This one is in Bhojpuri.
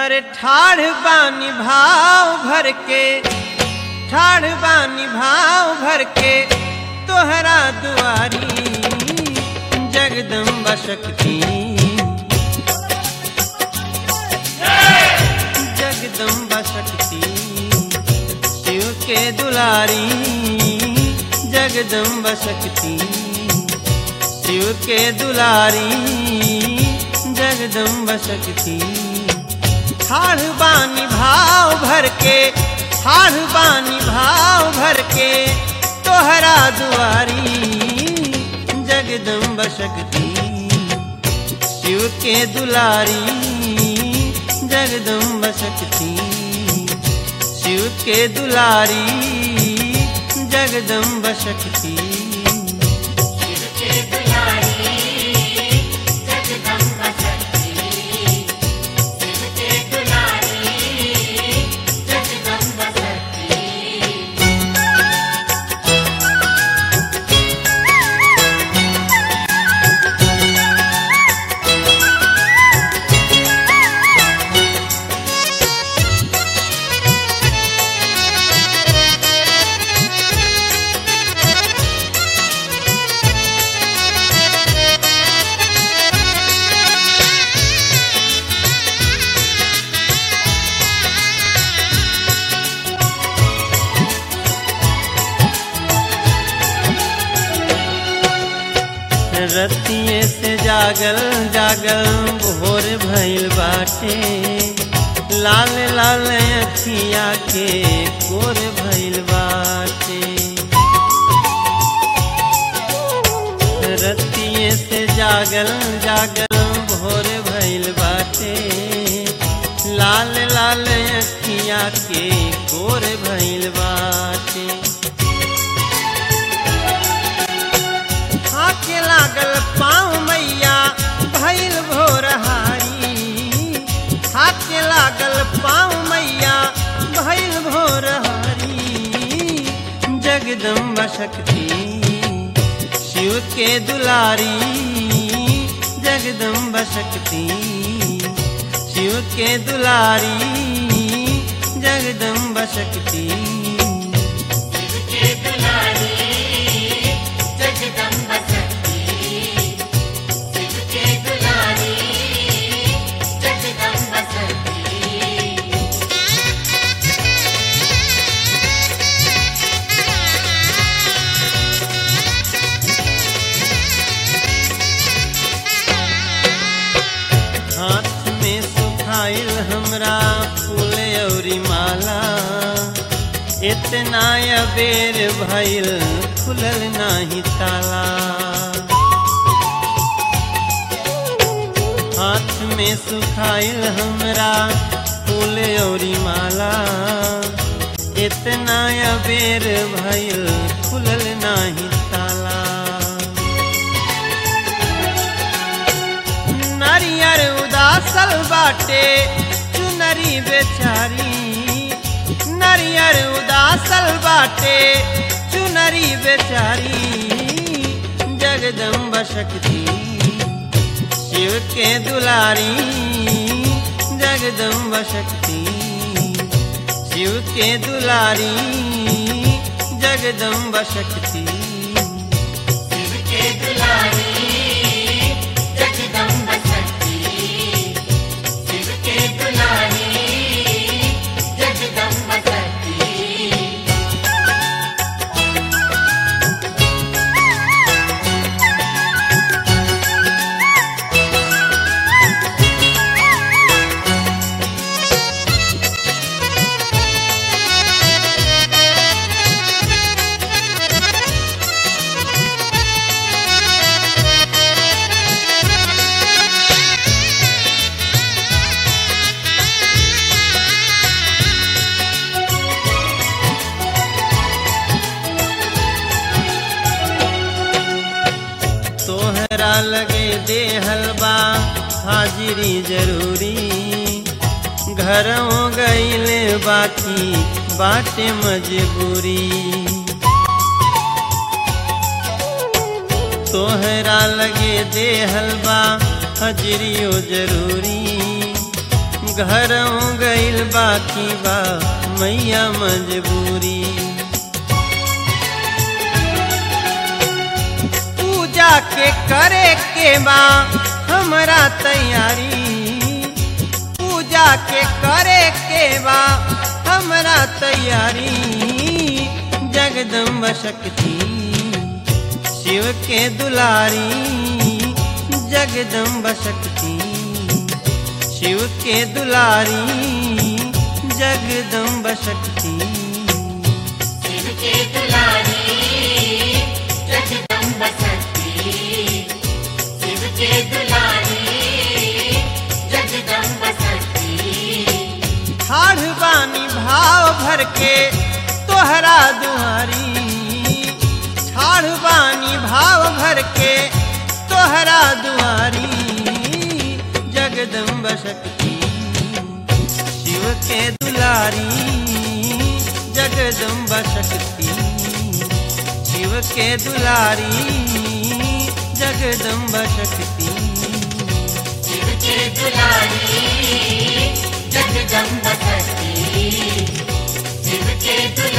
अरे ठाढ़ बानी भाव भर के ठाढ़ बानी भाव भर के तोहरा दुआरी जगदम्बा शक्ति जगदम्बा शक्ति शिव के दुलारी जगदम्बा शक्ति शिव के दुलारी जगदम्बा शक्ति ठाढ़ बानी भाव भर के ठाढ़ बानी भाव भर के तोहरा दुआरी जगदम्बा शक्ति शिव के दुलारी जगदम्बा शक्ति शिव के दुलारी जगदम्बा शक्ति शिव के दुलारी जगदम्बा शक्ति शिव के दुलारी जगदम्बा शक्ति रतिये से जागल जागल भोर भइल बाटे लाल लाल अखिया के कोर भइल बाटे रतिये से जागल जागल भोर भइल बाटे लाल लाल अखिया के कोर भइल बाटे हाथे लागल पाँव मैया भैल भोरहारी हाथे लागल पाँव मैया भैल भोरहारी जगदम्बा शक्ति शिव के दुलारी जगदम्बा शक्ति शिव के दुलारी जगदम्बा शक्ति शिव के दुलारी जगदम्बा शक्ति शिव के दुलारी जगदम्बा शक्ति हाथ में सुखाइल हमरा फूल औरी माला इतना अबेर भइल खुलल नाही ताला हाथ में सुखाइल हमरा फूल औरी माला इतना अबेर भइल खुलल नाही ताला नारियर उदासल बाटे चुनरी बेचारी नारियर उदासल बाटे चुनरी बेचारी जगदम्बा शक्ति शिव के दुलारी जगदम्बा शक्ति शिव के दुलारी जगदम्बा शक्ति शिव के दुलारी जगदम्बा शक्ति शिव के दुलारी जगदम्बा शक्ति तोहरा लगे दे हलवा हाजिरी जरूरी घरों गईल बाकी बाटे मजबूरी तोहरा लगे दे हलवा हजरियो जरूरी घरों गइल बाकी बा मैया मजबूरी पूजा के करे के बा हमरा तैयारी पूजा के करे के बा हमरा तैयारी जगदम्बा शक्ति शिव के दुलारी जगदम्बा शक्ति शिव के दुलारी जगदम्बा शक्ति शिव के दुलारी जगदम्ब शक्ति शिव के दुलारी जगदम्ब शक्ति ठाढ़ बानी भाव भर के तोहरा दुआरी ठाढ़ बानी भाव भर के तोहरा दुआरी जगदम्ब शक्ति शिव के दुलारी जगदम्ब शक्ति शिव के दुलारी जगदम्ब शक्ति शिव के दुलारी जगदम्ब शक्ति शिव के दुलारी